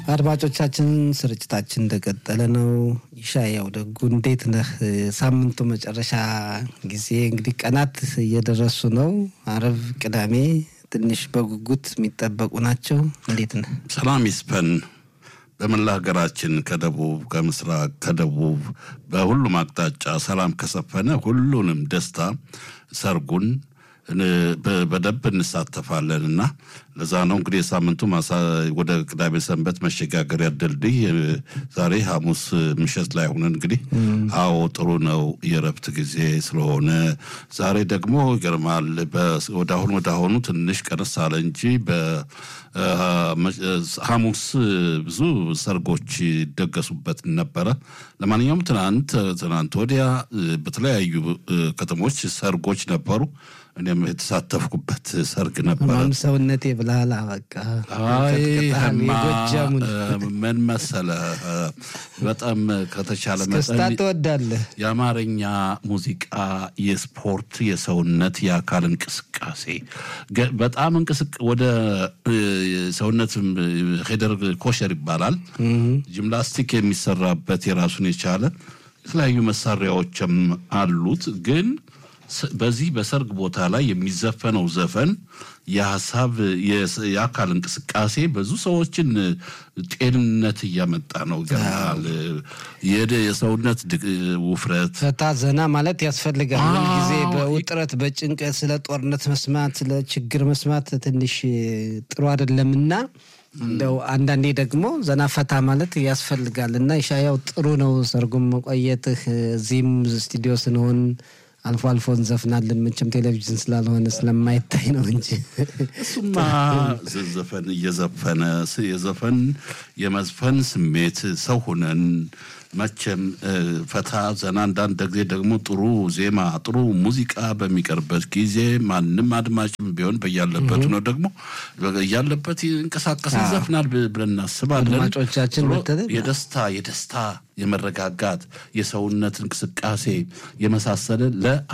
አድማጮቻችን ስርጭታችን እንደቀጠለ ነው። ይሻያው ደጉ እንዴት ነህ? ሳምንቱ መጨረሻ ጊዜ እንግዲህ ቀናት እየደረሱ ነው። አረብ፣ ቅዳሜ ትንሽ በጉጉት የሚጠበቁ ናቸው። እንዴት ነህ? ሰላም ይስፈን በመላ ሀገራችን ከደቡብ ከምስራቅ ከደቡብ በሁሉም አቅጣጫ ሰላም ከሰፈነ ሁሉንም ደስታ ሰርጉን በደንብ እንሳተፋለን እና ለዛ ነው እንግዲህ የሳምንቱ ወደ ቅዳሜ ሰንበት መሸጋገሪያ ድልድይ ዛሬ ሐሙስ ምሽት ላይ ሆነን እንግዲህ አዎ ጥሩ ነው የረፍት ጊዜ ስለሆነ ዛሬ ደግሞ ይገርማል ወደ አሁን ወደ አሁኑ ትንሽ ቀነስ አለ እንጂ ሐሙስ ብዙ ሰርጎች ይደገሱበት ነበረ። ለማንኛውም ትናንት ትናንት ወዲያ በተለያዩ ከተሞች ሰርጎች ነበሩ። እኔም የተሳተፍኩበት ሰርግ ነበረ። ማም ሰውነቴ ብልሃል። በቃ የጎጃሙን ምን መሰለህ፣ በጣም ከተቻለ እስክስታ መጠን ትወዳለህ? የአማርኛ ሙዚቃ፣ የስፖርት፣ የሰውነት የአካል እንቅስቃሴ ገ- በጣም እንቅስቅ ወደ ሰውነት ሄደር ኮሸር ይባላል። ጂምናስቲክ የሚሰራበት የራሱን የቻለ የተለያዩ መሳሪያዎችም አሉት ግን ስ- በዚህ በሰርግ ቦታ ላይ የሚዘፈነው ዘፈን የሀሳብ የስ- የአካል እንቅስቃሴ ብዙ ሰዎችን ጤንነት እያመጣ ነው። ገናል የሰውነት ድግ- ውፍረት ፈታ ዘና ማለት ያስፈልጋል። አዎ። ሁልጊዜ በውጥረት በጭንቀት ስለ ጦርነት መስማት ስለ ችግር መስማት ትንሽ ጥሩ አይደለምና እንደው አንዳንዴ ደግሞ ዘና ፈታ ማለት ያስፈልጋል እና ይሻያው ጥሩ ነው ሰርጉም መቆየትህ። እዚህም ስቱዲዮ ስንሆን አልፎ አልፎ እንዘፍናለን። መቼም ቴሌቪዥን ስላልሆነ ስለማይታይ ነው እንጂ እሱማ ዘፈን እየዘፈነ ስ- የዘፈን የመዝፈን ስሜት ሰው ሁነን መቼም እ፣ ፈታ ዘና አንዳንድ ጊዜ ደግሞ ጥሩ ዜማ ጥሩ ሙዚቃ በሚቀርበት ጊዜ ማንም አድማጭም ቢሆን በያለበት ነው ደግሞ እያለበት ይንቀሳቀስ ይዘፍናል ብ- ብለን እናስባለን። አድማጮቻችን ዞሮ በተለይ የደስታ የደስታ የመረጋጋት የሰውነት እንቅስቃሴ የመሳሰለ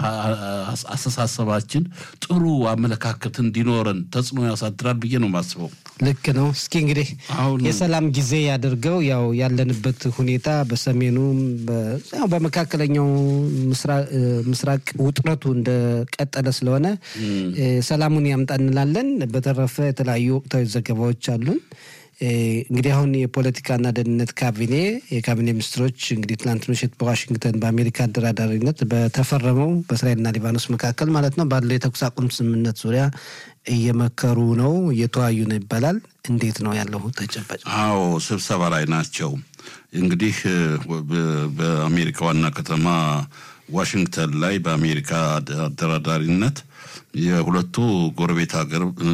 ለአስተሳሰባችን ጥሩ አመለካከት እንዲኖረን ተጽዕኖ ያሳድራል ብዬ ነው የማስበው። ልክ ነው። እስኪ እንግዲህ አሁን የሰላም ጊዜ ያድርገው። ያው ያለንበት ሁኔታ በሰሜኑም በ- ያው በመካከለኛው ምስራ- እ፣ ምስራቅ ውጥረቱ እንደቀጠለ ስለሆነ እ፣ ሰላሙን ያምጣ እንላለን። በተረፈ የተለያዩ ወቅታዊ ዘገባዎች አሉን። እ፣ እንግዲህ አሁን የፖለቲካና ደህንነት ካቢኔ የካቢኔ ሚኒስትሮች እንግዲህ ትናንት ምሽት በዋሽንግተን በአሜሪካ አደራዳሪነት በተፈረመው በእስራኤልና ሊባኖስ መካከል ማለት ነው ባለው የተኩስ አቁም ስምምነት ዙሪያ እየመከሩ ነው፣ እየተወያዩ ነው ይባላል። እንዴት ነው ያለው ተጨባጭ? አዎ ስብሰባ ላይ ናቸው። እንግዲህ እ፣ በ- በአሜሪካ ዋና ከተማ ዋሽንግተን ላይ በአሜሪካ አደራዳሪነት የሁለቱ ጎረቤት ሀገር እ፣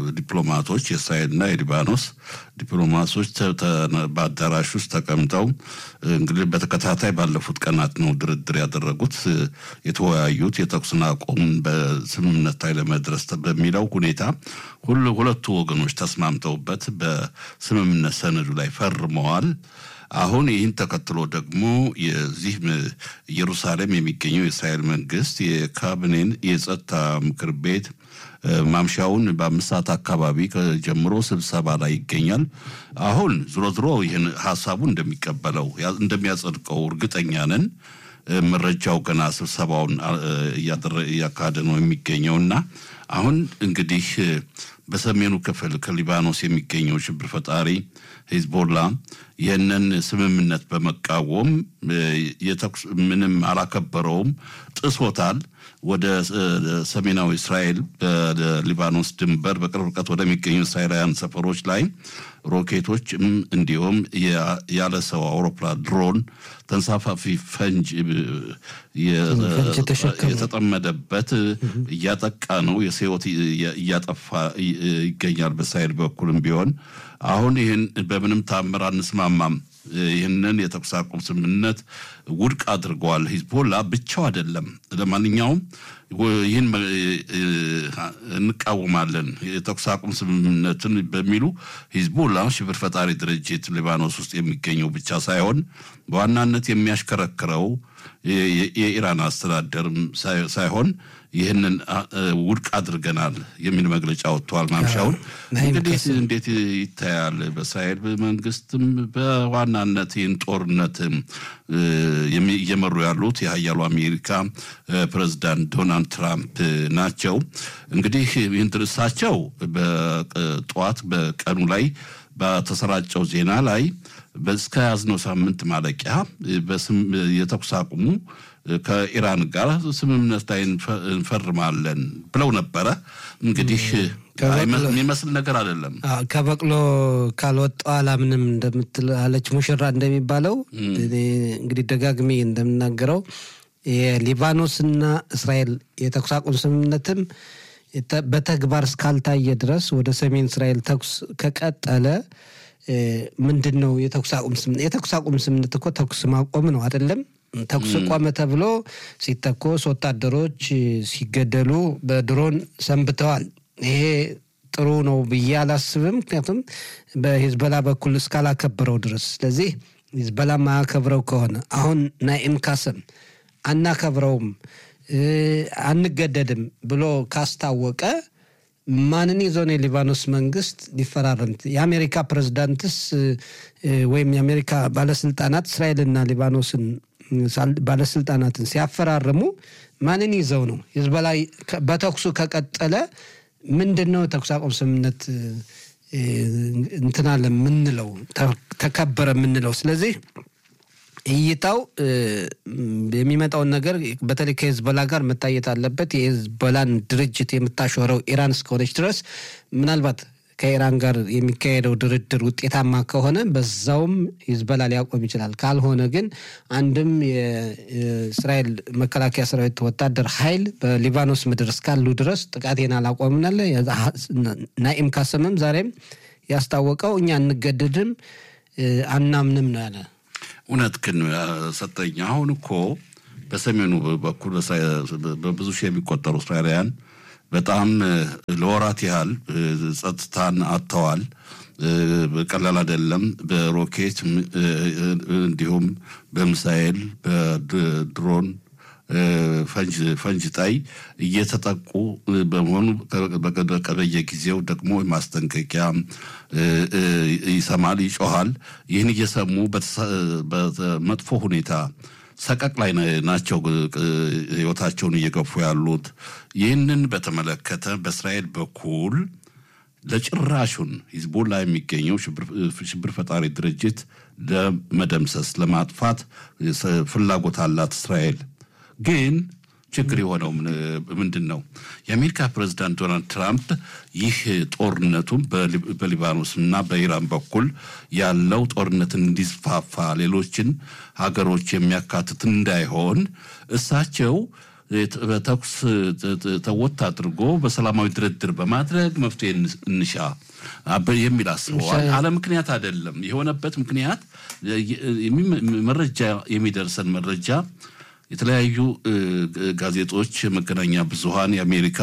ዲፕሎማቶች የእስራኤልና የሊባኖስ ዲፕሎማቶች ተ- ተ- በአዳራሽ ውስጥ ተቀምጠው እ፣ እንግዲህ በተከታታይ ባለፉት ቀናት ነው ድርድር ያደረጉት እ፣ የተወያዩት የተኩስን አቁም በስምምነት ላይ ለመድረስ ተ- በሚለው ሁኔታ ሁሉ ሁለቱ ወገኖች ተስማምተውበት በስምምነት ሰነዱ ላይ ፈርመዋል። አሁን ይህን ተከትሎ ደግሞ የዚህ ም- ኢየሩሳሌም የሚገኘው የእስራኤል መንግስት የካቢኔን የጸጥታ ምክር ቤት እ፣ ማምሻውን በአምስት ሰዓት አካባቢ ከ- ጀምሮ ስብሰባ ላይ ይገኛል። አሁን ዝሮ ዝሮ ይህን ሀሳቡ እንደሚቀበለው ያ- እንደሚያጸድቀው እርግጠኛ ነን። እ፣ መረጃው ገና ስብሰባውን አ- እ፣ እያደረ- እያካሄደ ነው የሚገኘውና አሁን እንግዲህ እ፣ በሰሜኑ ክፍል ከሊባኖስ የሚገኘው ሽብር ፈጣሪ ሂዝቦላ ይህንን ስምምነት በመቃወም እ፣ የተኩስ ምንም አላከበረውም፣ ጥሶታል። ወደ እ፣ ሰሜናዊ እስራኤል በሊባኖስ ድንበር በቅርብ ርቀት ወደሚገኙ እስራኤላውያን ሰፈሮች ላይ ሮኬቶች እም፣ እንዲሁም የ- ያለ ሰው አውሮፕላን ድሮን ተንሳፋፊ ፈንጅ እ፣ የ- ፈንጅ የተሸከመ የተጠመደበት እያጠቃ ነው። የሰው ሕይወት እያ- እያጠፋ ይ- ይገኛል። በእስራኤል በኩልም ቢሆን አሁን ይህን በምንም ታምር አንስማማም። ይህንን የተኩስ አቁም ስምምነት ውድቅ አድርገዋል። ሂዝቦላ ብቻው አይደለም። ለማንኛውም ወ- ይህን መ- እ- እንቃወማለን የተኩስ አቁም ስምምነትን በሚሉ ሂዝቦላ ሽብር ፈጣሪ ድርጅት ሊባኖስ ውስጥ የሚገኘው ብቻ ሳይሆን በዋናነት የሚያሽከረክረው የ- የ- የኢራን አስተዳደርም ሳይ- ሳይሆን ይህንን ውድቅ አድርገናል የሚል መግለጫ ወጥተዋል ማምሻውን። እንግዲህ እንዴት ይታያል? በእስራኤል መንግስትም በዋናነት ይህን ጦርነት እየመሩ ያሉት የሀያሉ አሜሪካ ፕሬዚዳንት ዶናልድ ትራምፕ ናቸው። እንግዲህ ይህን እሳቸው በጠዋት በቀኑ ላይ በተሰራጨው ዜና ላይ እስከ ያዝነው ሳምንት ማለቂያ የተኩስ አቁሙ ከኢራን ጋር ስምምነት ላይ እንፈርማለን ብለው ነበረ። እንግዲህ የሚመስል ነገር አይደለም። ከበቅሎ ካልወጣው አላምንም እንደምትል አለች ሙሽራ እንደሚባለው እንግዲህ ደጋግሜ እንደምናገረው የሊባኖስና እስራኤል የተኩስ አቁም ስምምነትም በተግባር እስካልታየ ድረስ ወደ ሰሜን እስራኤል ተኩስ ከቀጠለ ምንድን ነው የተኩስ አቁም ስምምነት? የተኩስ አቁም ስምምነት እኮ ተኩስ ማቆም ነው አይደለም? ተኩስ ቆመ ተብሎ ሲተኮስ ወታደሮች ሲገደሉ በድሮን ሰንብተዋል። ይሄ ጥሩ ነው ብዬ አላስብም። ምክንያቱም በሂዝበላ በኩል እስካላከበረው ድረስ። ስለዚህ ሂዝበላ ማያከብረው ከሆነ አሁን ናኢም ካሰም አናከብረውም አንገደድም ብሎ ካስታወቀ ማንን ይዞ ነው የሊባኖስ መንግስት ሊፈራረም? የአሜሪካ ፕሬዝዳንትስ ወይም የአሜሪካ ባለስልጣናት እስራኤልና ሊባኖስን ባለስልጣናትን ሲያፈራርሙ ማንን ይዘው ነው? ሂዝቦላ በተኩሱ ከቀጠለ ምንድን ነው ተኩስ አቁም ስምምነት እንትናለ የምንለው ተከበረ የምንለው? ስለዚህ እይታው የሚመጣውን ነገር በተለይ ከሂዝቦላ ጋር መታየት አለበት። የሂዝቦላን ድርጅት የምታሾረው ኢራን እስከሆነች ድረስ ምናልባት ከኢራን ጋር የሚካሄደው ድርድር ውጤታማ ከሆነ በዛውም ሂዝቦላ ሊያቆም ይችላል። ካልሆነ ግን አንድም የእስራኤል መከላከያ ሰራዊት ወታደር ኃይል በሊባኖስ ምድር እስካሉ ድረስ ጥቃቴን አላቆምናለ። ናኢም ካሰምም ዛሬም ያስታወቀው እኛ እንገደድም አናምንም ነው ያለ። እውነት ግን ሰጠኝ። አሁን እኮ በሰሜኑ በኩል በብዙ ሺህ የሚቆጠሩ እስራኤላውያን በጣም ለወራት ያህል ጸጥታን አጥተዋል። ቀላል አይደለም። በሮኬት እንዲሁም በሚሳኤል በድሮን ፈንጅ ጣይ እየተጠቁ በመሆኑ በየጊዜው ደግሞ ማስጠንቀቂያ ይሰማል፣ ይጮሃል። ይህን እየሰሙ በመጥፎ ሁኔታ ሰቀቅ ላይ ናቸው ህይወታቸውን እየገፉ ያሉት። ይህንን በተመለከተ በእስራኤል በኩል ለጭራሹን ሂዝቦላ የሚገኘው ሽብር ፈጣሪ ድርጅት ለመደምሰስ ለማጥፋት ፍላጎት አላት እስራኤል። ግን ችግር የሆነው ምንድን ነው? የአሜሪካ ፕሬዚዳንት ዶናልድ ትራምፕ ይህ ጦርነቱን በሊባኖስ እና በኢራን በኩል ያለው ጦርነትን እንዲስፋፋ ሌሎችን ሀገሮች የሚያካትት እንዳይሆን እሳቸው በተኩስ ተወት አድርጎ በሰላማዊ ድርድር በማድረግ መፍትሄ እንሻ የሚል አስበዋል። አለ ምክንያት አይደለም። የሆነበት ምክንያት መረጃ የሚደርሰን መረጃ የተለያዩ ጋዜጦች፣ መገናኛ ብዙሃን የአሜሪካ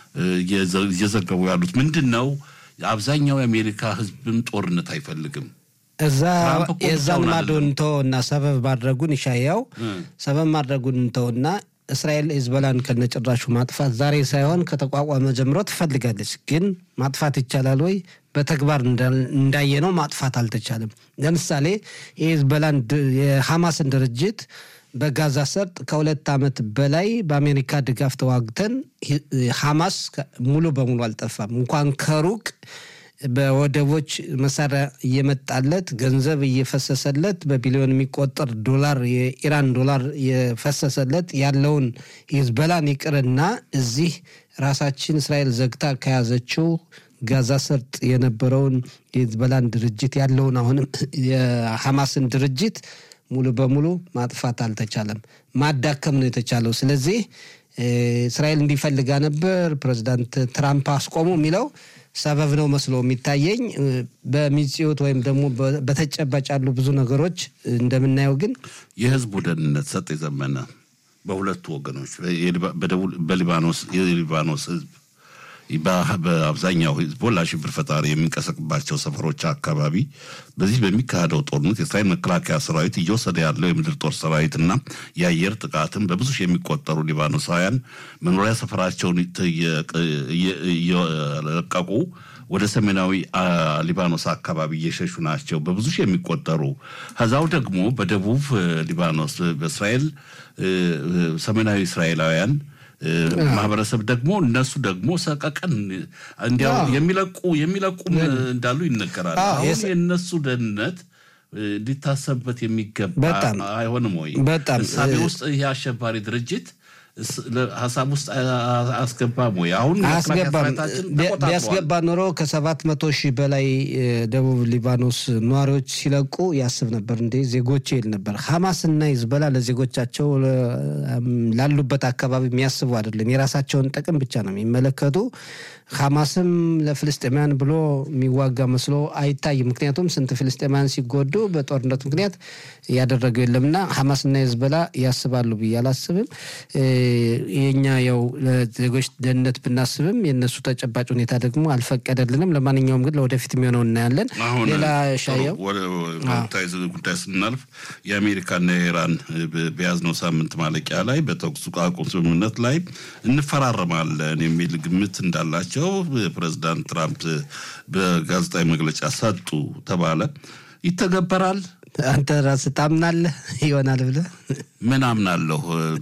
እየዘገቡ ያሉት ምንድን ነው? አብዛኛው የአሜሪካ ሕዝብም ጦርነት አይፈልግም። እዛ የዛን ማዶ እንተውና ሰበብ ማድረጉን ይሻያው ሰበብ ማድረጉን እንተውና እስራኤል ሂዝቦላን ከነጭራሹ ማጥፋት ዛሬ ሳይሆን ከተቋቋመ ጀምሮ ትፈልጋለች። ግን ማጥፋት ይቻላል ወይ? በተግባር እንዳየነው ማጥፋት አልተቻለም። ለምሳሌ የሂዝቦላን የሐማስን ድርጅት በጋዛ ሰርጥ ከሁለት ዓመት በላይ በአሜሪካ ድጋፍ ተዋግተን ሐማስ ሙሉ በሙሉ አልጠፋም። እንኳን ከሩቅ በወደቦች መሳሪያ እየመጣለት ገንዘብ እየፈሰሰለት በቢሊዮን የሚቆጠር ዶላር የኢራን ዶላር የፈሰሰለት ያለውን ሂዝቦላን ይቅርና እዚህ ራሳችን እስራኤል ዘግታ ከያዘችው ጋዛ ሰርጥ የነበረውን የሂዝቦላን ድርጅት ያለውን አሁንም የሐማስን ድርጅት ሙሉ በሙሉ ማጥፋት አልተቻለም። ማዳከም ነው የተቻለው። ስለዚህ እስራኤል እንዲፈልጋ ነበር ፕሬዚዳንት ትራምፕ አስቆሙ የሚለው ሰበብ ነው መስሎ የሚታየኝ። በሚጽዮት ወይም ደግሞ በተጨባጭ ያሉ ብዙ ነገሮች እንደምናየው ግን የህዝቡ ደህንነት ሰጥ የዘመነ በሁለቱ ወገኖች በሊባኖስ የሊባኖስ ህዝብ በአብዛኛው ሂዝቦላ ሽብር ፈጣሪ የሚንቀሳቀስባቸው ሰፈሮች አካባቢ በዚህ በሚካሄደው ጦርነት የእስራኤል መከላከያ ሰራዊት እየወሰደ ያለው የምድር ጦር ሰራዊትና የአየር ጥቃትን በብዙ ሺህ የሚቆጠሩ ሊባኖሳውያን መኖሪያ ሰፈራቸውን እየለቀቁ ወደ ሰሜናዊ ሊባኖስ አካባቢ እየሸሹ ናቸው። በብዙ ሺህ የሚቆጠሩ ከዛው ደግሞ በደቡብ ሊባኖስ በእስራኤል ሰሜናዊ እስራኤላውያን ማህበረሰብ ደግሞ እነሱ ደግሞ ሰቀቀን እንዲያው የሚለቁ የሚለቁም እንዳሉ ይነገራል። አሁን የእነሱ ደህንነት ሊታሰብበት የሚገባ አይሆንም ወይ? በጣም እሳቤ ውስጥ ይህ አሸባሪ ድርጅት ሀሳብ ውስጥ አስገባም ወይ? አሁን አያስገባም። ቢያስገባ ኖሮ ከሰባት መቶ ሺህ በላይ ደቡብ ሊባኖስ ነዋሪዎች ሲለቁ ያስብ ነበር። እንዴ ዜጎች ይል ነበር። ሐማስና ሂዝቦላ ለዜጎቻቸው ላሉበት አካባቢ የሚያስቡ አይደለም። የራሳቸውን ጥቅም ብቻ ነው የሚመለከቱ። ሐማስም ለፍልስጤማያን ብሎ የሚዋጋ መስሎ አይታይም። ምክንያቱም ስንት ፍልስጤማያን ሲጎዱ በጦርነት ምክንያት ያደረገው የለምና ሐማስና ሂዝቦላ ያስባሉ ብዬ አላስብም። የኛ ያው ለዜጎች ደህንነት ብናስብም የእነሱ ተጨባጭ ሁኔታ ደግሞ አልፈቀደልንም። ለማንኛውም ግን ለወደፊት የሚሆነው እናያለን። ሌላ ሻየው ወቅታዊ ጉዳይ ስናልፍ የአሜሪካና የኢራን በያዝነው ሳምንት ማለቂያ ላይ በተኩስ አቁም ስምምነት ላይ እንፈራረማለን የሚል ግምት እንዳላቸው ፕሬዚዳንት ትራምፕ በጋዜጣዊ መግለጫ ሰጡ ተባለ። ይተገበራል? አንተ ራስህ ታምናለህ ይሆናል ብለህ? ምን አምናለሁ?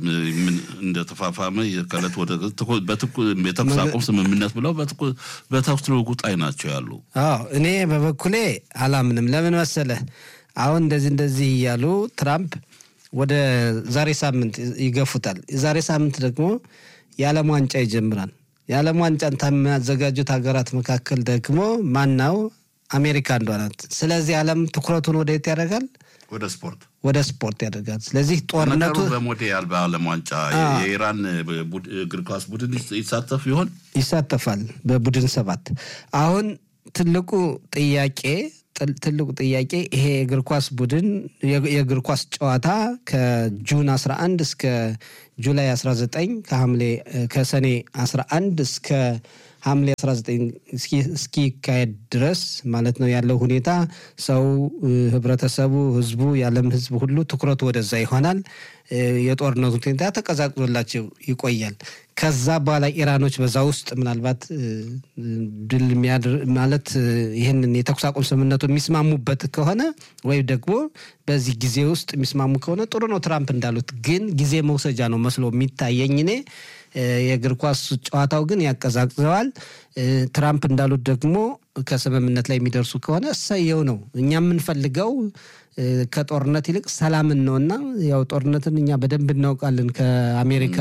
እንደተፋፋመ ከዕለት ወደ የተኩስ አቁም ስምምነት ብለው በተኩስ ልውውጥ ላይ ናቸው ያሉ። አዎ እኔ በበኩሌ አላምንም። ለምን መሰለህ? አሁን እንደዚህ እንደዚህ እያሉ ትራምፕ ወደ ዛሬ ሳምንት ይገፉታል። የዛሬ ሳምንት ደግሞ የዓለም ዋንጫ ይጀምራል። የዓለም ዋንጫን ከሚያዘጋጁት ሀገራት መካከል ደግሞ ማናው አሜሪካ አንዷ ናት። ስለዚህ ዓለም ትኩረቱን ወደ የት ያደርጋል? ወደ ስፖርት ወደ ስፖርት ያደርጋል። ስለዚህ ጦርነቱ በሞዴል በዓለም ዋንጫ የኢራን እግር ኳስ ቡድን ይሳተፍ ይሆን? ይሳተፋል በቡድን ሰባት። አሁን ትልቁ ጥያቄ ትልቁ ጥያቄ ይሄ የእግር ኳስ ቡድን የእግር ኳስ ጨዋታ ከጁን 11 እስከ ጁላይ 19 ከሐምሌ ከሰኔ 11 እስከ ሐምሌ 19 እስኪካሄድ ድረስ ማለት ነው ያለው ሁኔታ ሰው፣ ህብረተሰቡ፣ ህዝቡ፣ የዓለም ህዝብ ሁሉ ትኩረቱ ወደዛ ይሆናል። የጦርነቱ ሁኔታ ተቀዛቅዞላቸው ይቆያል። ከዛ በኋላ ኢራኖች በዛ ውስጥ ምናልባት ድል ማለት ይህንን የተኩስ አቁም ስምምነቱ የሚስማሙበት ከሆነ ወይም ደግሞ በዚህ ጊዜ ውስጥ የሚስማሙ ከሆነ ጥሩ ነው። ትራምፕ እንዳሉት ግን ጊዜ መውሰጃ ነው መስሎ የሚታየኝ እኔ የእግር ኳስ ጨዋታው ግን ያቀዛቅዘዋል። ትራምፕ እንዳሉት ደግሞ ከስምምነት ላይ የሚደርሱ ከሆነ እሰየው ነው። እኛ የምንፈልገው ከጦርነት ይልቅ ሰላምን ነውና ያው ጦርነትን እኛ በደንብ እናውቃለን ከአሜሪካ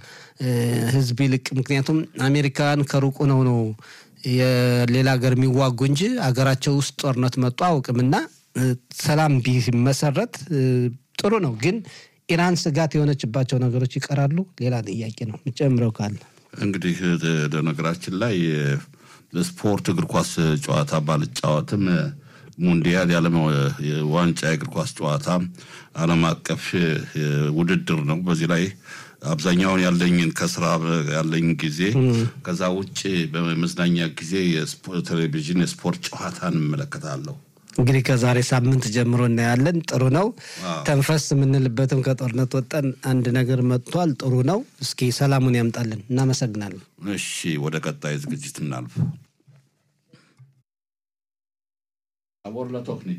ህዝብ ይልቅ። ምክንያቱም አሜሪካን ከሩቁ ነው ነው የሌላ ሀገር የሚዋጉ እንጂ አገራቸው ውስጥ ጦርነት መጡ አውቅምና ሰላም ቢመሰረት ጥሩ ነው ግን ኢራን ስጋት የሆነችባቸው ነገሮች ይቀራሉ። ሌላ ጥያቄ ነው ጨምረው ካለ እንግዲህ ነገራችን ላይ ስፖርት እግር ኳስ ጨዋታ ባልጫወትም ሙንዲያል የዓለም ዋንጫ የእግር ኳስ ጨዋታ ዓለም አቀፍ ውድድር ነው። በዚህ ላይ አብዛኛውን ያለኝን ከስራ ያለኝ ጊዜ ከዛ ውጭ በመዝናኛ ጊዜ ቴሌቪዥን የስፖርት ጨዋታን እመለከታለሁ። እንግዲህ ከዛሬ ሳምንት ጀምሮ እናያለን። ጥሩ ነው። ተንፈስ የምንልበትም ከጦርነት ወጠን አንድ ነገር መጥቷል። ጥሩ ነው። እስኪ ሰላሙን ያምጣልን። እናመሰግናለን። እሺ፣ ወደ ቀጣይ ዝግጅት እናልፍ። አቦር ለቶክኒት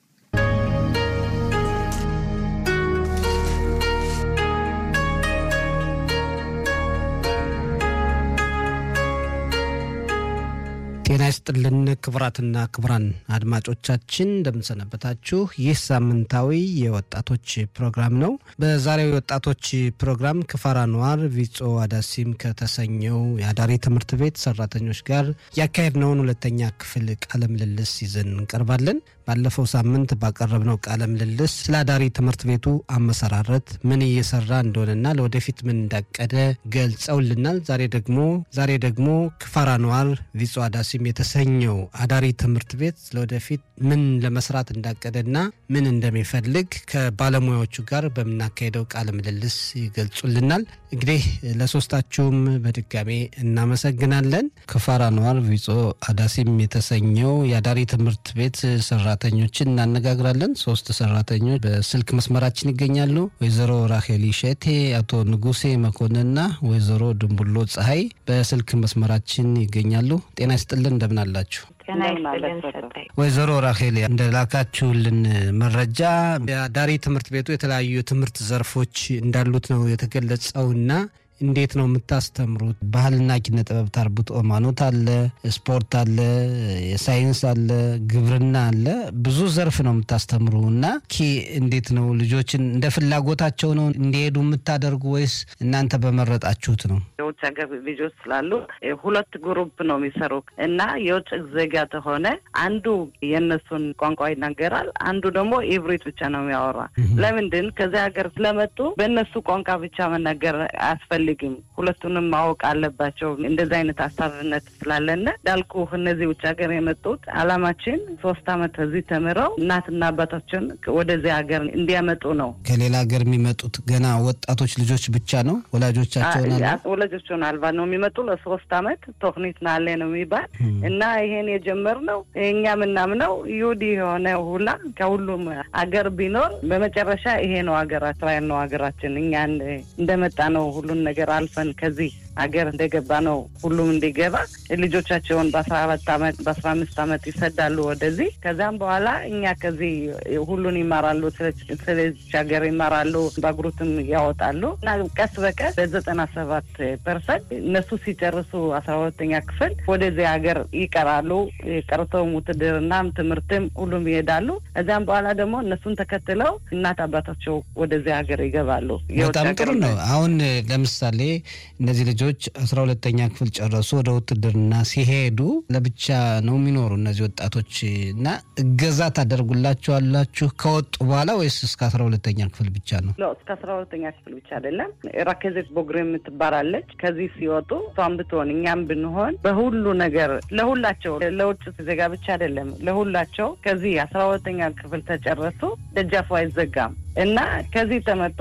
ጤና ይስጥልን ክቡራትና ክቡራን አድማጮቻችን እንደምንሰነበታችሁ። ይህ ሳምንታዊ የወጣቶች ፕሮግራም ነው። በዛሬው የወጣቶች ፕሮግራም ክፋራ ነዋር ቪጾ አዳሲም ከተሰኘው የአዳሪ ትምህርት ቤት ሰራተኞች ጋር ያካሄድነውን ሁለተኛ ክፍል ቃለ ምልልስ ይዘን እንቀርባለን። ባለፈው ሳምንት ባቀረብነው ቃለ ምልልስ ስለ አዳሪ ትምህርት ቤቱ አመሰራረት ምን እየሰራ እንደሆነና ለወደፊት ምን እንዳቀደ ገልጸውልናል። ዛሬ ደግሞ ዛሬ ደግሞ ክፋራ ነዋር ቪጾ አዳሲም የተሰኘ የተሰኘው አዳሪ ትምህርት ቤት ለወደፊት ምን ለመስራት እንዳቀደና ምን እንደሚፈልግ ከባለሙያዎቹ ጋር በምናካሄደው ቃለ ምልልስ ይገልጹልናል። እንግዲህ ለሶስታችሁም በድጋሜ እናመሰግናለን። ከፋራ ነዋር ቪጾ አዳሲም የተሰኘው የአዳሪ ትምህርት ቤት ሰራተኞችን እናነጋግራለን። ሶስት ሰራተኞች በስልክ መስመራችን ይገኛሉ። ወይዘሮ ራሄል ሸቴ፣ አቶ ንጉሴ መኮንንና ወይዘሮ ድንቡሎ ፀሐይ በስልክ መስመራችን ይገኛሉ። ጤና ይስጥልን፣ እንደምን አላችሁ? ጤና ይስጥልን ሰጠኝ። ወይዘሮ ራሄል እንደላካችሁልን መረጃ የአዳሪ ትምህርት ቤቱ የተለያዩ የትምህርት ዘርፎች እንዳሉት ነው የተገለጸውና እንዴት ነው የምታስተምሩት? ባህልና ኪነ ጥበብ፣ ተርቡት፣ ሃይማኖት አለ፣ ስፖርት አለ፣ የሳይንስ አለ፣ ግብርና አለ። ብዙ ዘርፍ ነው የምታስተምሩ እና ኪ እንዴት ነው ልጆችን እንደ ፍላጎታቸው ነው እንዲሄዱ የምታደርጉ ወይስ እናንተ በመረጣችሁት ነው? የውጭ ሀገር ልጆች ስላሉ ሁለት ግሩፕ ነው የሚሰሩ እና የውጭ ዜጋ ተሆነ አንዱ የእነሱን ቋንቋ ይናገራል፣ አንዱ ደግሞ ኢብሪት ብቻ ነው የሚያወራ። ለምንድን ከዚያ ሀገር ስለመጡ በእነሱ ቋንቋ ብቻ መናገር አያስፈልግም። ሁለቱንም ማወቅ አለባቸው። እንደዚህ አይነት ሀሳብነት ስላለነ እንዳልኩ እነዚህ ውጭ ሀገር የመጡት አላማችን ሶስት አመት እዚህ ተምረው እናትና አባታችን ወደዚህ ሀገር እንዲያመጡ ነው። ከሌላ ሀገር የሚመጡት ገና ወጣቶች ልጆች ብቻ ነው ወላጆቻቸውን አለ ወላጆቹን አልባ ነው የሚመጡ ለሶስት አመት ቶክኒት ናለ ነው የሚባል እና ይሄን የጀመርነው እኛ ምናምነው ይሁዲ የሆነ ሁላ ከሁሉም አገር ቢኖር በመጨረሻ ይሄ ነው ሀገራ እስራኤል ነው ሀገራችን። እኛ እንደመጣ ነው ሁሉን ነገር አልፈን ከዚህ ሀገር እንደገባ ነው ሁሉም እንዲገባ ልጆቻቸውን በአስራ አራት አመት በአስራ አምስት አመት ይሰዳሉ ወደዚህ። ከዚያም በኋላ እኛ ከዚህ ሁሉን ይማራሉ፣ ስለዚች ሀገር ይማራሉ፣ ባግሩትም ያወጣሉ እና ቀስ በቀስ በዘጠና ሰባት ፐርሰንት እነሱ ሲጨርሱ አስራ ሁለተኛ ክፍል ወደዚህ ሀገር ይቀራሉ። ቀርተውም ውትድርናም ትምህርትም ሁሉም ይሄዳሉ። ከዚያም በኋላ ደግሞ እነሱን ተከትለው እናት አባታቸው ወደዚህ ሀገር ይገባሉ። በጣም ጥሩ ነው። አሁን ለምሳሌ እነዚህ ልጆች አስራ ሁለተኛ ክፍል ጨረሱ ወደ ውትድርና ሲሄዱ ለብቻ ነው የሚኖሩ እነዚህ ወጣቶች እና እገዛ ታደርጉላቸዋላችሁ ከወጡ በኋላ ወይስ እስከ አስራ ሁለተኛ ክፍል ብቻ ነው? እስከ አስራ ሁለተኛ ክፍል ብቻ አይደለም። ራኬዜት ቦግሬ የምትባላለች ከዚህ ሲወጡ እሷም ብትሆን እኛም ብንሆን በሁሉ ነገር ለሁላቸው ለውጭ ዜጋ ብቻ አይደለም ለሁላቸው ከዚህ አስራ ሁለተኛ ክፍል ተጨረሱ ደጃፉ አይዘጋም እና ከዚህ ተመጡ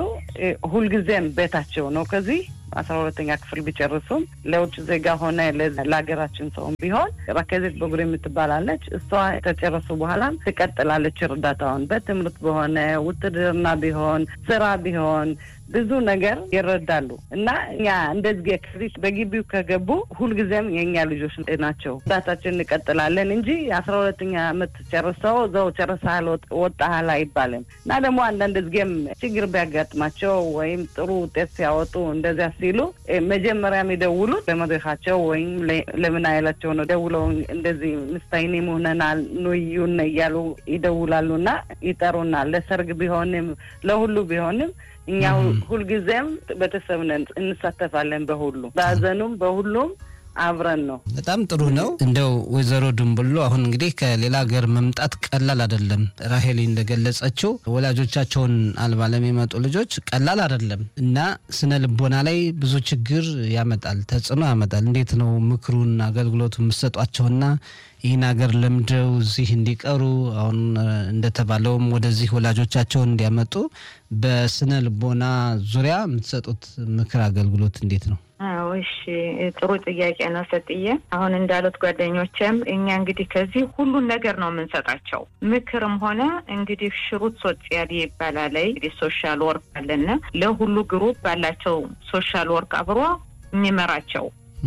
ሁልጊዜም ቤታቸው ነው ከዚህ አስራ ሁለተኛ ክፍል ቢጨርሱም ለውጭ ዜጋ ሆነ ለሀገራችን ሰውም ቢሆን ራኬዜት በጉሪ የምትባላለች እሷ ተጨረሱ በኋላም ትቀጥላለች እርዳታውን በትምህርት በሆነ ውትድርና ቢሆን ስራ ቢሆን ብዙ ነገር ይረዳሉ እና እኛ እንደዚህ ከዚህ በግቢው ከገቡ ሁልጊዜም የእኛ ልጆች ናቸው። እርዳታችን እንቀጥላለን እንጂ አስራ ሁለተኛ አመት ጨርሰው እዛው ጨርሰሃል ወጣሃል አይባልም እና ደግሞ አንዳንድ ጊዜም ችግር ቢያጋጥማቸው ወይም ጥሩ ውጤት ሲያወጡ እንደዚያ ሲሉ መጀመሪያ የሚደውሉት ለመድረካቸው ወይም ለምን አይላቸው ነው ደውለው እንደዚህ ምስታይኔ መሆነናል ኑዩን እያሉ ይደውላሉ እና ይጠሩናል። ለሰርግ ቢሆንም ለሁሉ ቢሆንም እኛ ሁልጊዜም ቤተሰብ ነን፣ እንሳተፋለን በሁሉ በሀዘኑም በሁሉም አብረን ነው። በጣም ጥሩ ነው። እንደው ወይዘሮ ድንብሎ አሁን እንግዲህ ከሌላ ሀገር መምጣት ቀላል አይደለም። ራሄሊ እንደገለጸችው ወላጆቻቸውን አልባ ለሚመጡ ልጆች ቀላል አይደለም እና ስነ ልቦና ላይ ብዙ ችግር ያመጣል፣ ተጽዕኖ ያመጣል። እንዴት ነው ምክሩን አገልግሎቱ የምትሰጧቸውና ይህን ሀገር ለምደው እዚህ እንዲቀሩ አሁን እንደተባለውም ወደዚህ ወላጆቻቸውን እንዲያመጡ በስነ ልቦና ዙሪያ የምትሰጡት ምክር አገልግሎት እንዴት ነው? አዎ እሺ፣ ጥሩ ጥያቄ ነው ሰጥዬ። አሁን እንዳሉት ጓደኞችም እኛ እንግዲህ ከዚህ ሁሉን ነገር ነው የምንሰጣቸው ምክርም ሆነ እንግዲህ ሽሩት ሶጽያል ይባላል። እንግዲህ ሶሻል ወርክ አለና ለሁሉ ግሩፕ ባላቸው ሶሻል ወርክ አብሮ የሚመራቸው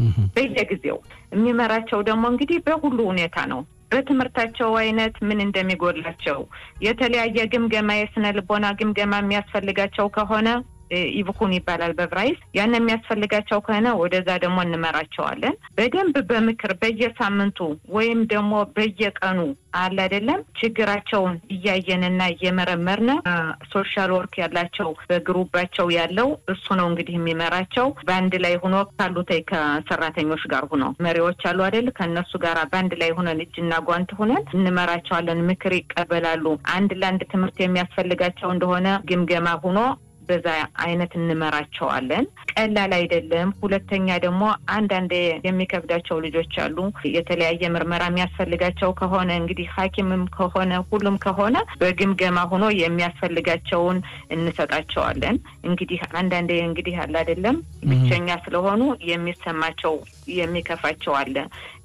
በየጊዜው የሚመራቸው ደግሞ እንግዲህ በሁሉ ሁኔታ ነው። በትምህርታቸው አይነት ምን እንደሚጎድላቸው የተለያየ ግምገማ፣ የስነ ልቦና ግምገማ የሚያስፈልጋቸው ከሆነ ኢብኩን ይባላል በብራይስ ያን የሚያስፈልጋቸው ከሆነ ወደዛ ደግሞ እንመራቸዋለን። በደንብ በምክር በየሳምንቱ ወይም ደግሞ በየቀኑ አለ አይደለም ችግራቸውን እያየንና እየመረመርን ሶሻል ወርክ ያላቸው በግሩባቸው ያለው እሱ ነው እንግዲህ የሚመራቸው በአንድ ላይ ሆኖ ካሉት ከሰራተኞች ጋር ሆኖ መሪዎች አሉ አይደል ከእነሱ ጋር በአንድ ላይ ሆነን እጅና ጓንት ሆነን እንመራቸዋለን። ምክር ይቀበላሉ። አንድ ለአንድ ትምህርት የሚያስፈልጋቸው እንደሆነ ግምገማ ሆኖ በዛ አይነት እንመራቸዋለን። ቀላል አይደለም። ሁለተኛ ደግሞ አንዳንድ የሚከብዳቸው ልጆች አሉ። የተለያየ ምርመራ የሚያስፈልጋቸው ከሆነ እንግዲህ ሐኪምም ከሆነ ሁሉም ከሆነ በግምገማ ሆኖ የሚያስፈልጋቸውን እንሰጣቸዋለን። እንግዲህ አንዳንዴ እንግዲህ አለ አይደለም ብቸኛ ስለሆኑ የሚሰማቸው የሚከፋቸው አለ።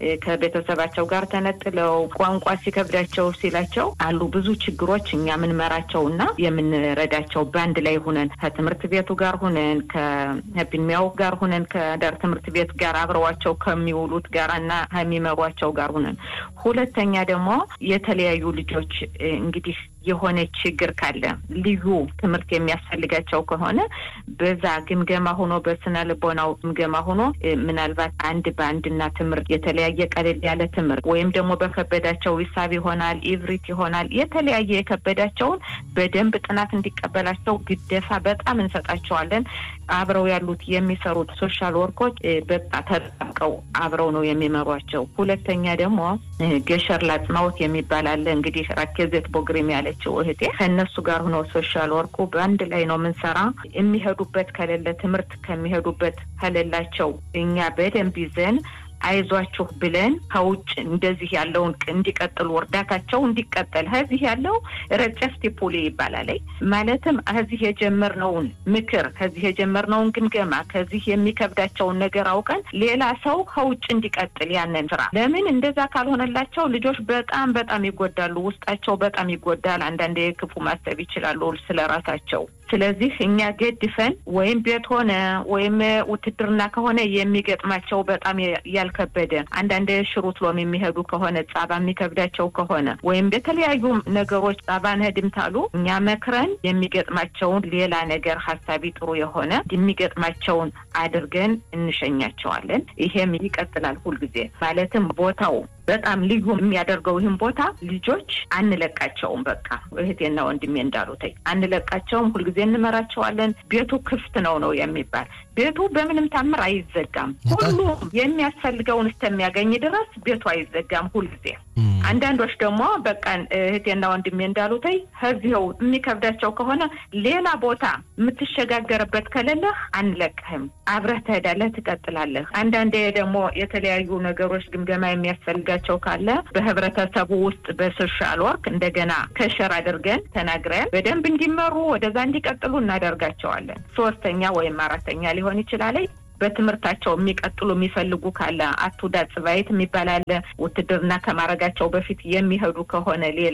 ከቤተሰባቸው ጋር ተነጥለው ቋንቋ ሲከብዳቸው ሲላቸው አሉ ብዙ ችግሮች እኛ የምንመራቸው እና የምንረዳቸው በአንድ ላይ ሁነን ከትምህርት ቤቱ ጋር ሁነን ከቢሚያው ጋር ሁነን ከዳር ትምህርት ቤት ጋር አብረዋቸው ከሚውሉት ጋር እና ከሚመሯቸው ጋር ሁነን ሁለተኛ ደግሞ የተለያዩ ልጆች እንግዲህ የሆነ ችግር ካለ ልዩ ትምህርት የሚያስፈልጋቸው ከሆነ በዛ ግምገማ ሆኖ በስነ ልቦናው ግምገማ ሆኖ ምናልባት አንድ በአንድና ትምህርት የተለያየ ቀለል ያለ ትምህርት ወይም ደግሞ በከበዳቸው ሂሳብ ይሆናል፣ ኢቭሪት ይሆናል። የተለያየ የከበዳቸውን በደንብ ጥናት እንዲቀበላቸው ግደፋ በጣም እንሰጣቸዋለን። አብረው ያሉት የሚሰሩት ሶሻል ወርኮች በቃ ተጠብቀው አብረው ነው የሚመሯቸው። ሁለተኛ ደግሞ ገሸር ላጽናዎት የሚባል አለ እንግዲህ ራኬዜት ቦግሪም ያለ ያለችው እህቴ ከእነሱ ጋር ሆነው ሶሻል ወርኩ በአንድ ላይ ነው የምንሰራ። የሚሄዱበት ከሌለ ትምህርት ከሚሄዱበት ከሌላቸው እኛ በደንብ ይዘን አይዟችሁ ብለን ከውጭ እንደዚህ ያለውን እንዲቀጥሉ እርዳታቸው እንዲቀጠል ከዚህ ያለው ረጨፍቲ ፑሊ ይባላል። ማለትም ከዚህ የጀመርነውን ምክር ከዚህ የጀመርነውን ግምገማ ከዚህ የሚከብዳቸውን ነገር አውቀን ሌላ ሰው ከውጭ እንዲቀጥል ያንን ስራ ለምን እንደዛ ካልሆነላቸው ልጆች በጣም በጣም ይጎዳሉ። ውስጣቸው በጣም ይጎዳል። አንዳንዴ ክፉ ማሰብ ይችላሉ ስለ ራሳቸው። ስለዚህ እኛ ገድፈን ወይም ቤት ሆነ ወይም ውትድርና ከሆነ የሚገጥማቸው በጣም ያልከበደ አንዳንድ ሽሩት ሎም የሚሄዱ ከሆነ ጻባ የሚከብዳቸው ከሆነ ወይም የተለያዩ ነገሮች ጻባን ህድምታሉ እኛ መክረን የሚገጥማቸውን ሌላ ነገር ሀሳቢ ጥሩ የሆነ የሚገጥማቸውን አድርገን እንሸኛቸዋለን። ይሄም ይቀጥላል ሁልጊዜ ማለትም ቦታው በጣም ልዩ የሚያደርገው ይህን ቦታ ልጆች አንለቃቸውም። በቃ እህቴና ወንድሜ እንዳሉትኝ አንለቃቸውም። ሁልጊዜ እንመራቸዋለን። ቤቱ ክፍት ነው ነው የሚባል ቤቱ በምንም ታምር አይዘጋም። ሁሉም የሚያስፈልገውን እስከሚያገኝ ድረስ ቤቱ አይዘጋም ሁልጊዜ። አንዳንዶች ደግሞ በቃ እህቴና ወንድሜ እንዳሉትኝ ከዚህው የሚከብዳቸው ከሆነ ሌላ ቦታ የምትሸጋገርበት ከሌለህ አንለቅህም፣ አብረህ ትሄዳለህ፣ ትቀጥላለህ። አንዳንዴ ደግሞ የተለያዩ ነገሮች ግምገማ የሚያስፈልጋ ቸው ካለ በህብረተሰቡ ውስጥ በሶሻል ወርክ እንደገና ከሸር አድርገን ተናግረን በደንብ እንዲመሩ ወደዛ እንዲቀጥሉ እናደርጋቸዋለን። ሶስተኛ ወይም አራተኛ ሊሆን ይችላል። በትምህርታቸው የሚቀጥሉ የሚፈልጉ ካለ አቱዳ ጽባይት የሚባል አለ። ውትድርና ከማድረጋቸው በፊት የሚሄዱ ከሆነ ሌላ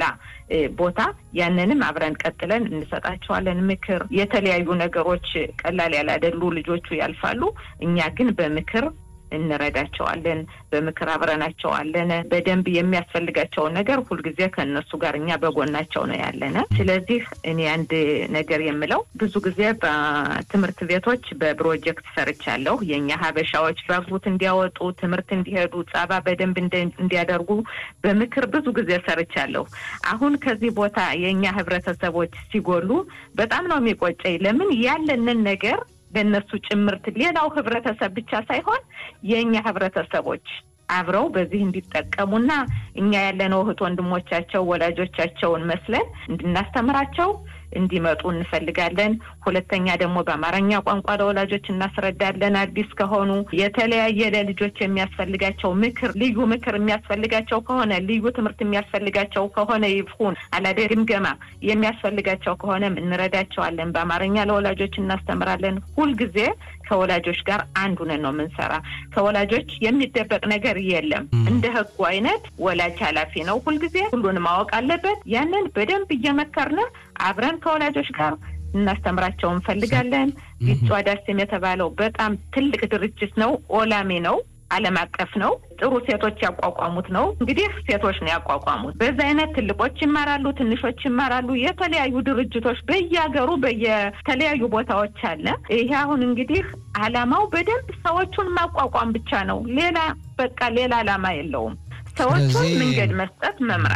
ቦታ ያንንም አብረን ቀጥለን እንሰጣቸዋለን። ምክር፣ የተለያዩ ነገሮች ቀላል ያላደሉ ልጆቹ ያልፋሉ። እኛ ግን በምክር እንረዳቸዋለን። በምክር አብረናቸዋለን። በደንብ የሚያስፈልጋቸውን ነገር ሁልጊዜ ከእነሱ ጋር እኛ በጎናቸው ነው ያለን። ስለዚህ እኔ አንድ ነገር የምለው ብዙ ጊዜ በትምህርት ቤቶች በፕሮጀክት ሰርቻለሁ። የእኛ ሀበሻዎች ባግቡት እንዲያወጡ ትምህርት እንዲሄዱ ጸባ በደንብ እንዲያደርጉ በምክር ብዙ ጊዜ ሰርቻለሁ። አሁን ከዚህ ቦታ የእኛ ህብረተሰቦች ሲጎሉ በጣም ነው የሚቆጨኝ። ለምን ያለንን ነገር በእነሱ ጭምርት ሌላው ህብረተሰብ ብቻ ሳይሆን የእኛ ህብረተሰቦች አብረው በዚህ እንዲጠቀሙና እኛ ያለነው እህት ወንድሞቻቸው ወላጆቻቸውን መስለን እንድናስተምራቸው እንዲመጡ እንፈልጋለን። ሁለተኛ ደግሞ በአማርኛ ቋንቋ ለወላጆች እናስረዳለን። አዲስ ከሆኑ የተለያየ ለልጆች የሚያስፈልጋቸው ምክር፣ ልዩ ምክር የሚያስፈልጋቸው ከሆነ ልዩ ትምህርት የሚያስፈልጋቸው ከሆነ ይሁን አላደ ግምገማ የሚያስፈልጋቸው ከሆነ እንረዳቸዋለን። በአማርኛ ለወላጆች እናስተምራለን። ሁልጊዜ ከወላጆች ጋር አንድ ሁነን ነው የምንሰራ። ከወላጆች የሚደበቅ ነገር የለም። እንደ ህጉ አይነት ወላጅ ኃላፊ ነው። ሁልጊዜ ሁሉን ማወቅ አለበት። ያንን በደንብ እየመከርን አብረን ከወላጆች ጋር እናስተምራቸው እንፈልጋለን። ቢጫ ዳስም የተባለው በጣም ትልቅ ድርጅት ነው። ኦላሚ ነው። ዓለም አቀፍ ነው። ጥሩ ሴቶች ያቋቋሙት ነው። እንግዲህ ሴቶች ነው ያቋቋሙት። በዛ አይነት ትልቆች ይማራሉ፣ ትንሾች ይማራሉ። የተለያዩ ድርጅቶች በየሀገሩ በየተለያዩ ቦታዎች አለ። ይሄ አሁን እንግዲህ አላማው በደንብ ሰዎቹን ማቋቋም ብቻ ነው። ሌላ በቃ ሌላ አላማ የለውም። ሰዎቹን መንገድ መስጠት መምራት ነው።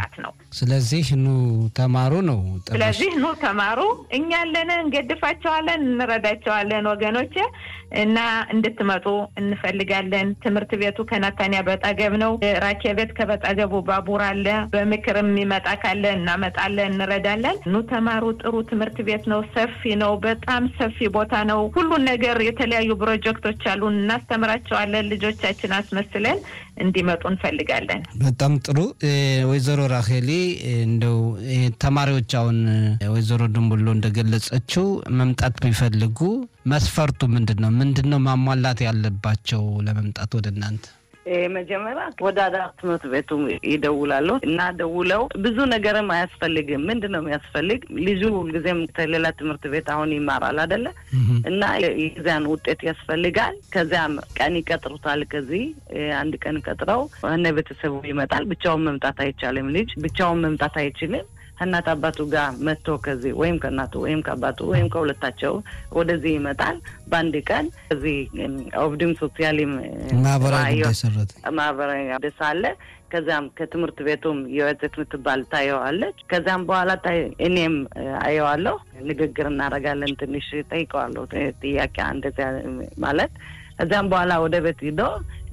ስለዚህ ኑ ተማሩ ነው። ስለዚህ ኑ ተማሩ፣ እኛ አለን፣ እንገድፋቸዋለን፣ እንረዳቸዋለን ወገኖቼ እና እንድትመጡ እንፈልጋለን። ትምህርት ቤቱ ከናታንያ በጠገብ ነው። ራኬቤት ከበጠገቡ ባቡር አለ። በምክር የሚመጣ ካለ እናመጣለን፣ እንረዳለን። ኑ ተማሩ። ጥሩ ትምህርት ቤት ነው። ሰፊ ነው። በጣም ሰፊ ቦታ ነው። ሁሉን ነገር የተለያዩ ፕሮጀክቶች አሉን። እናስተምራቸዋለን። ልጆቻችን አስመስለን እንዲመጡ እንፈልጋለን። በጣም ጥሩ ወይዘሮ ራሄሊ እንደው ተማሪዎች አሁን ወይዘሮ ድንቡሎ እንደገለጸችው መምጣት ቢፈልጉ መስፈርቱ ምንድን ነው? ምንድን ነው ማሟላት ያለባቸው ለመምጣት ወደ እናንተ? መጀመሪያ ወደ አዳር ትምህርት ቤቱ ይደውላሉ እና ደውለው ብዙ ነገርም አያስፈልግም። ምንድን ነው የሚያስፈልግ? ልጁ ሁልጊዜም ከሌላ ትምህርት ቤት አሁን ይማራል አይደለ? እና የዚያን ውጤት ያስፈልጋል። ከዚያም ቀን ይቀጥሩታል። ከዚህ አንድ ቀን ቀጥረው እነ ቤተሰቡ ይመጣል። ብቻውን መምጣት አይቻልም። ልጅ ብቻውን መምጣት አይችልም። ከእናት አባቱ ጋር መጥቶ ከዚህ ወይም ከእናቱ ወይም ከአባቱ ወይም ከሁለታቸው ወደዚህ ይመጣል። በአንድ ቀን እዚህ ኦብድም ሶሲያሊም ማህበራዊ ጉዳይ ሰረት ማህበራዊ ደስ አለ። ከዚያም ከትምህርት ቤቱም የወጤት የምትባል ታየዋለች። ከዚያም በኋላ እኔም አየዋለሁ። ንግግር እናደርጋለን። ትንሽ ጠይቀዋለሁ ጥያቄ እንደዚያ ማለት ከዚያም በኋላ ወደ ቤት ሂዶ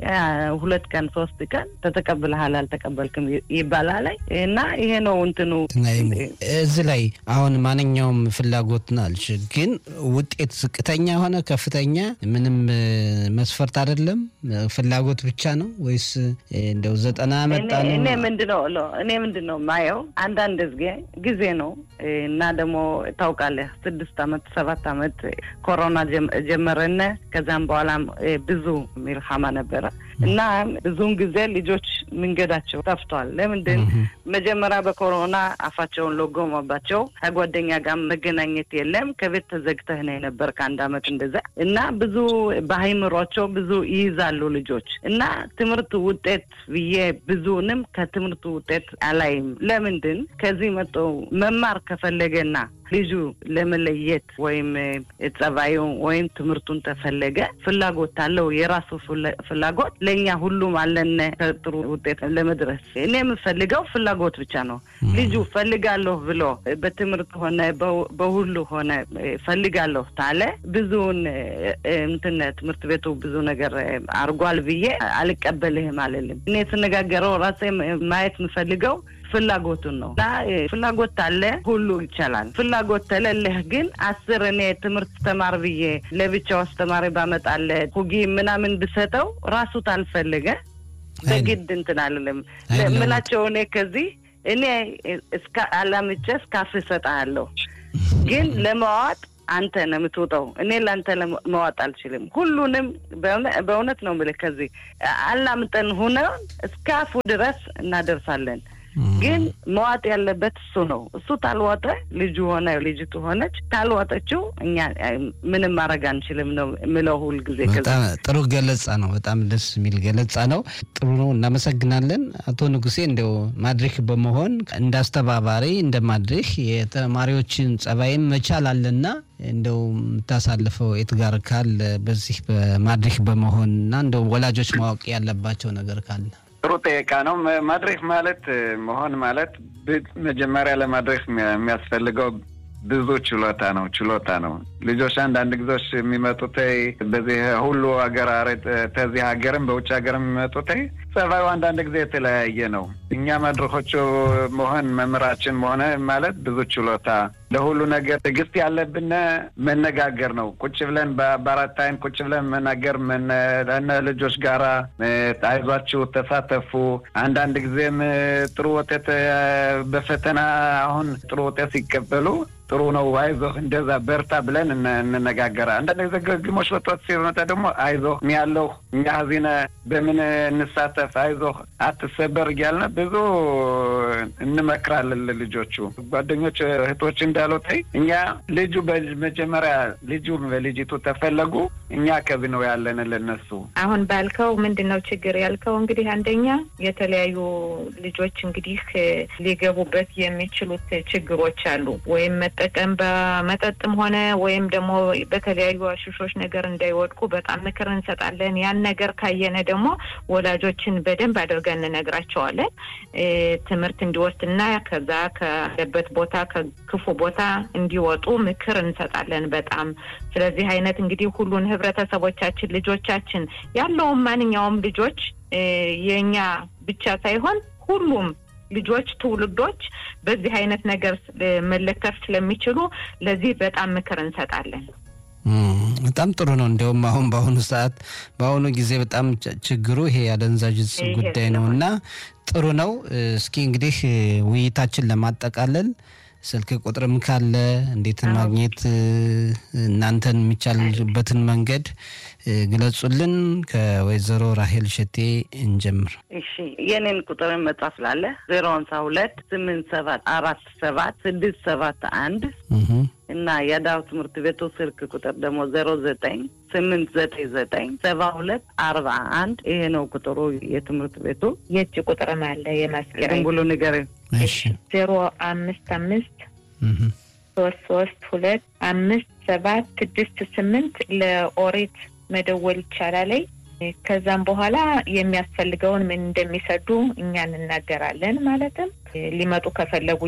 ሁለት ቀን ሶስት ቀን ተተቀብለሃል አልተቀበልክም ይባላል እና ይሄ ነው እንትኑ። እዚህ ላይ አሁን ማንኛውም ፍላጎት ናልሽ፣ ግን ውጤት ዝቅተኛ ሆነ ከፍተኛ ምንም መስፈርት አይደለም፣ ፍላጎት ብቻ ነው ወይስ እንደው ዘጠና መጣ ነው? እኔ ምንድነው እኔ ምንድነው ማየው አንዳንድ ጊዜ ጊዜ ነው እና ደግሞ ታውቃለህ ስድስት አመት ሰባት አመት ኮሮና ጀመረነ ከዚያም በኋላም ብዙ ሚልሃማ ነበረ እና ብዙውን ጊዜ ልጆች መንገዳቸው ጠፍቷል። ለምንድን መጀመሪያ በኮሮና አፋቸውን ለጎመባቸው ከጓደኛ ጋር መገናኘት የለም። ከቤት ተዘግተህ ነው የነበር ከአንድ አመት እንደዛ እና ብዙ በአይምሯቸው ብዙ ይይዛሉ ልጆች እና ትምህርት ውጤት ብዬ ብዙንም ከትምህርቱ ውጤት አላይም። ለምንድን ከዚህ መጥቶ መማር ከፈለገና ልጁ ለመለየት ወይም ጸባዩ ወይም ትምህርቱን ተፈለገ ፍላጎት አለው የራሱ ፍላጎት ለእኛ ሁሉም አለን ከጥሩ ውጤት ለመድረስ እኔ የምፈልገው ፍላጎት ብቻ ነው። ልጁ ፈልጋለሁ ብሎ በትምህርት ሆነ በሁሉ ሆነ ፈልጋለሁ ታለ ብዙውን እንትን ትምህርት ቤቱ ብዙ ነገር አርጓል ብዬ አልቀበልህም አልልም። እኔ ስነጋገረው ራሴ ማየት የምፈልገው ፍላጎቱን ነው እና ፍላጎት አለ ሁሉ ይቻላል። ፍላጎት ተለለህ ግን አስር እኔ ትምህርት ተማር ብዬ ለብቻው አስተማሪ ባመጣለ ሁጊ ምናምን ብሰጠው ራሱ ታልፈለገ በግድ እንትን አልልም ምላቸው እኔ ከዚህ እኔ እስከ አላምቼ እስካፍ እሰጥሃለሁ ግን ለመዋጥ አንተ ነው የምትወጣው። እኔ ለአንተ መዋጥ አልችልም። ሁሉንም በእውነት ነው የምልህ ከዚህ አላምጠን ሁነን እስከ አፉ ድረስ እናደርሳለን። ግን መዋጥ ያለበት እሱ ነው። እሱ ታልዋጠ ልጁ ሆነ ልጅቱ ሆነች ታልዋጠችው እኛ ምንም ማድረግ አንችልም ነው የምለው ሁል ጊዜ። በጣም ጥሩ ገለጻ ነው። በጣም ደስ የሚል ገለጻ ነው። ጥሩ ነው። እናመሰግናለን አቶ ንጉሴ። እንደው ማድሪክ በመሆን እንደ አስተባባሪ እንደ ማድሪክ የተማሪዎችን ጸባይም መቻል አለና እንደው የምታሳልፈው የት ጋር ካለ በዚህ በማድሪክ በመሆን እና እንደው ወላጆች ማወቅ ያለባቸው ነገር ካለ ጥሩ ጠየቃ ነው። ማድሬክ ማለት መሆን ማለት መጀመሪያ ለማድሬክ የሚያስፈልገው ብዙ ችሎታ ነው ችሎታ ነው። ልጆች አንዳንድ ጊዜዎች የሚመጡት በዚህ ሁሉ ሀገር ተዚህ ሀገርም በውጭ ሀገርም የሚመጡት ጸባዩ አንዳንድ ጊዜ የተለያየ ነው። እኛ መድረኮቹ መሆን መምህራችን መሆነ ማለት ብዙ ችሎታ ለሁሉ ነገር ትዕግስት ያለብን መነጋገር ነው። ቁጭ ብለን በአራት አይን ቁጭ ብለን መናገር ለነ ልጆች ጋራ አይዟችሁ፣ ተሳተፉ። አንዳንድ ጊዜም ጥሩ ውጤት በፈተና አሁን ጥሩ ውጤት ሲቀበሉ ጥሩ ነው፣ አይዞህ፣ እንደዛ በርታ ብለን እንነጋገራ። አንዳንድ ጊዜ ግግሞች ወጥወት ሲመጣ ደግሞ አይዞህ እኛ ያለሁ እኛ ዚነ በምን እንሳተፍ፣ አይዞህ አትሰበር እያልን ብዙ እንመክራለን ልጆቹ ጓደኞች እህቶች እንዳሉት እኛ ልጁ መጀመሪያ ልጁ በልጅቱ ተፈለጉ እኛ ከብ ነው ያለን ለነሱ አሁን ባልከው ምንድን ነው ችግር ያልከው እንግዲህ አንደኛ የተለያዩ ልጆች እንግዲህ ሊገቡበት የሚችሉት ችግሮች አሉ። ወይም መጠቀም በመጠጥም ሆነ ወይም ደግሞ በተለያዩ አሽሾች ነገር እንዳይወድቁ በጣም ምክር እንሰጣለን። ያን ነገር ካየነ ደግሞ ወላጆችን በደንብ አድርገን እንነግራቸዋለን። ትምህርት እንዲወስድና ከዛ ካለበት ቦታ ከክፉ ቦታ እንዲወጡ ምክር እንሰጣለን በጣም ስለዚህ አይነት እንግዲህ ሁሉን ህብረተሰቦቻችን ልጆቻችን ያለውም ማንኛውም ልጆች የእኛ ብቻ ሳይሆን ሁሉም ልጆች ትውልዶች በዚህ አይነት ነገር መለከፍ ስለሚችሉ ለዚህ በጣም ምክር እንሰጣለን። በጣም ጥሩ ነው። እንዲያውም አሁን በአሁኑ ሰዓት በአሁኑ ጊዜ በጣም ችግሩ ይሄ የአደንዛዥ ዕፅ ጉዳይ ነው እና ጥሩ ነው። እስኪ እንግዲህ ውይይታችን ለማጠቃለል ስልክ ቁጥርም ካለ እንዴት ማግኘት እናንተን የሚቻልበትን መንገድ ግለጹልን። ከወይዘሮ ራሄል ሸቴ እንጀምር። እሺ የኔን ቁጥርን መጻፍ ላለ ዜሮ ሀምሳ ሁለት ስምንት ሰባት አራት ሰባት ስድስት ሰባት አንድ እና የዳው ትምህርት ቤቱ ስልክ ቁጥር ደግሞ ዜሮ ዘጠኝ ስምንት ዘጠኝ ዘጠኝ ሰባ ሁለት አርባ አንድ ይሄ ነው ቁጥሩ የትምህርት ቤቱ። የእጅ ቁጥርም አለ የማስገራ ዝም ብሎ ንገረኝ። ዜሮ አምስት አምስት ሶስት ሶስት ሁለት አምስት ሰባት ስድስት ስምንት ለኦሪት መደወል ይቻላል። ከዛም በኋላ የሚያስፈልገውን ምን እንደሚሰዱ እኛ እንናገራለን። ማለትም ሊመጡ ከፈለጉ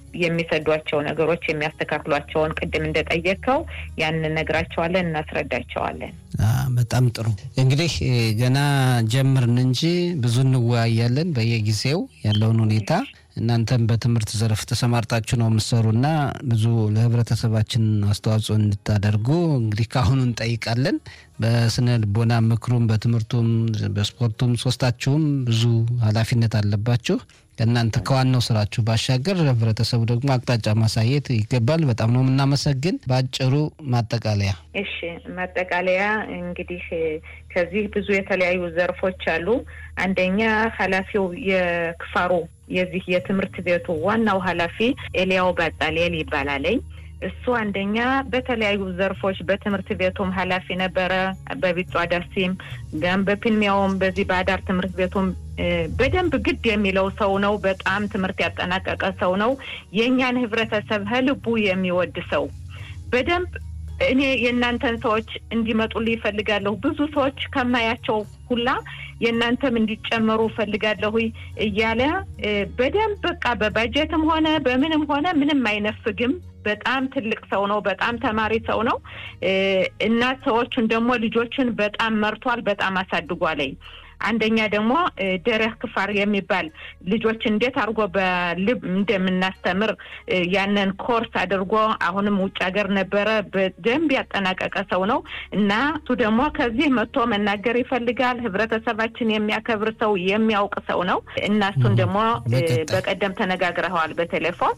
የሚሰዷቸው ነገሮች የሚያስተካክሏቸውን ቅድም እንደጠየቅከው ያን እነግራቸዋለን፣ እናስረዳቸዋለን። በጣም ጥሩ እንግዲህ ገና ጀምርን እንጂ ብዙ እንወያያለን በየጊዜው ያለውን ሁኔታ እናንተም በትምህርት ዘርፍ ተሰማርታችሁ ነው የምትሰሩና ብዙ ለህብረተሰባችን አስተዋጽኦ እንድታደርጉ እንግዲህ ከአሁኑ እንጠይቃለን። በስነ ልቦና ምክሩም፣ በትምህርቱም፣ በስፖርቱም ሶስታችሁም ብዙ ኃላፊነት አለባችሁ። ከእናንተ ከዋናው ስራችሁ ባሻገር ህብረተሰቡ ደግሞ አቅጣጫ ማሳየት ይገባል። በጣም ነው የምናመሰግን። በአጭሩ ማጠቃለያ። እሺ፣ ማጠቃለያ እንግዲህ ከዚህ ብዙ የተለያዩ ዘርፎች አሉ። አንደኛ ኃላፊው የክፋሩ የዚህ የትምህርት ቤቱ ዋናው ኃላፊ ኤልያው ባጣሌል ይባላለኝ። እሱ አንደኛ በተለያዩ ዘርፎች በትምህርት ቤቱም ኃላፊ ነበረ። በቢጫ ዳሲም ጋም በፒልሚያውም በዚህ በአዳር ትምህርት ቤቱም በደንብ ግድ የሚለው ሰው ነው። በጣም ትምህርት ያጠናቀቀ ሰው ነው። የእኛን ህብረተሰብ ከልቡ የሚወድ ሰው በደንብ እኔ የእናንተን ሰዎች እንዲመጡልኝ ይፈልጋለሁ። ብዙ ሰዎች ከማያቸው ሁላ የእናንተም እንዲጨመሩ እፈልጋለሁ እያለ በደንብ በቃ በባጀትም ሆነ በምንም ሆነ ምንም አይነፍግም። በጣም ትልቅ ሰው ነው። በጣም ተማሪ ሰው ነው እና ሰዎቹን ደግሞ ልጆቹን በጣም መርቷል። በጣም አሳድጓለኝ። አንደኛ ደግሞ ደረህ ክፋር የሚባል ልጆች እንዴት አድርጎ በልብ እንደምናስተምር ያንን ኮርስ አድርጎ አሁንም ውጭ ሀገር ነበረ በደንብ ያጠናቀቀ ሰው ነው እና እሱ ደግሞ ከዚህ መጥቶ መናገር ይፈልጋል። ህብረተሰባችን የሚያከብር ሰው የሚያውቅ ሰው ነው እና እሱን ደግሞ በቀደም ተነጋግረኸዋል በቴሌፎን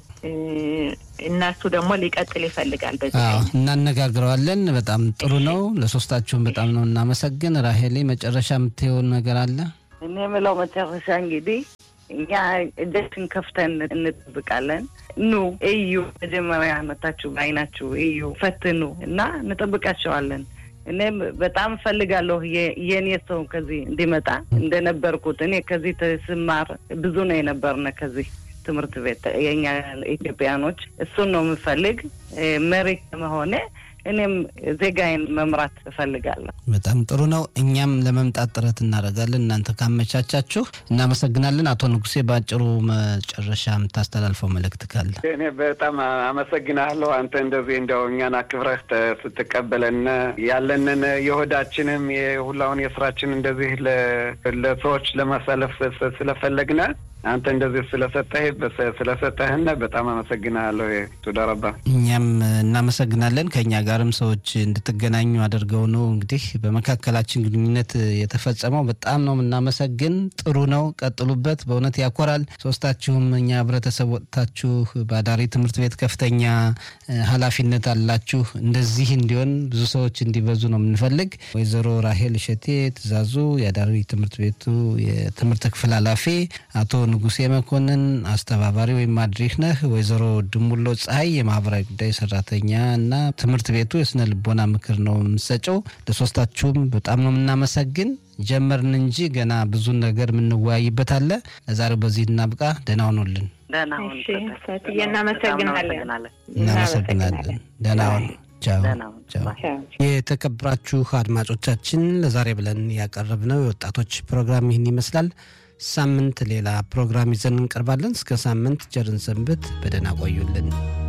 እና እሱ ደግሞ ሊቀጥል ይፈልጋል። በዚህ እናነጋግረዋለን። በጣም ጥሩ ነው። ለሶስታችሁም በጣም ነው እናመሰግን። ራሄሌ መጨረሻ የምትየው ነገር አለ? እኔ የምለው መጨረሻ እንግዲህ እኛ እጃችን ከፍተን እንጠብቃለን። ኑ እዩ፣ መጀመሪያ መታችሁ በአይናችሁ እዩ፣ ፈትኑ እና እንጠብቃቸዋለን። እኔም በጣም እፈልጋለሁ የእኔ ሰው ከዚህ እንዲመጣ እንደነበርኩት እኔ ከዚህ ስማር ብዙ ነው የነበርነ ከዚህ ትምህርት ቤት የኛ ኢትዮጵያኖች እሱን ነው የምፈልግ መሪ ከመሆኔ እኔም ዜጋዬን መምራት እፈልጋለሁ። በጣም ጥሩ ነው። እኛም ለመምጣት ጥረት እናደርጋለን። እናንተ ካመቻቻችሁ እናመሰግናለን። አቶ ንጉሴ በአጭሩ መጨረሻ የምታስተላልፈው መልእክት ካለ? እኔ በጣም አመሰግናለሁ። አንተ እንደዚህ እንደው እኛን አክብረህ ስትቀበለን ያለንን የሆዳችንም የሁላውን የስራችን እንደዚህ ለሰዎች ለማሳለፍ ስለፈለግነ አንተ እንደዚህ ስለሰጠህ ስለሰጠህን በጣም አመሰግናለሁ። ቱዳረባ እኛም እናመሰግናለን። ከእኛ ጋርም ሰዎች እንድትገናኙ አድርገው ነው እንግዲህ በመካከላችን ግንኙነት የተፈጸመው። በጣም ነው የምናመሰግን። ጥሩ ነው፣ ቀጥሉበት። በእውነት ያኮራል። ሶስታችሁም እኛ ህብረተሰብ ወጥታችሁ በአዳሪ ትምህርት ቤት ከፍተኛ ኃላፊነት አላችሁ። እንደዚህ እንዲሆን ብዙ ሰዎች እንዲበዙ ነው የምንፈልግ። ወይዘሮ ራሄል እሸቴ ትእዛዙ የአዳሪ ትምህርት ቤቱ የትምህርት ክፍል ኃላፊ፣ አቶ ንጉሴ መኮንን አስተባባሪ ወይም ማድሪክ ነህ። ወይዘሮ ድሙሎ ፀሐይ የማህበራዊ ጉዳይ ሰራተኛ እና ትምህርት ቤቱ የስነ ልቦና ምክር ነው የምሰጨው። ለሶስታችሁም በጣም ነው የምናመሰግን። ጀመርን እንጂ ገና ብዙ ነገር የምንወያይበት አለ። ለዛሬው በዚህ እናብቃ። ደህና ሁኑልን። ደህና ሁን እሺ ሰጠኝ። ሰትዬ እናመሰግናለን። እናመሰግናለን። እናመሰግናለን። ደህና ሁኑ። ቻው ደህና ሁን። ቻው። ባይ። ቻው። የተከበራችሁ አድማጮቻችን ለዛሬ ብለን ያቀረብነው የወጣቶች ፕሮግራም ይህን ይመስላል። ሳምንት ሌላ ፕሮግራም ይዘን እንቀርባለን። እስከ ሳምንት ቸርን ሰንብት። በደህና ቆዩልን።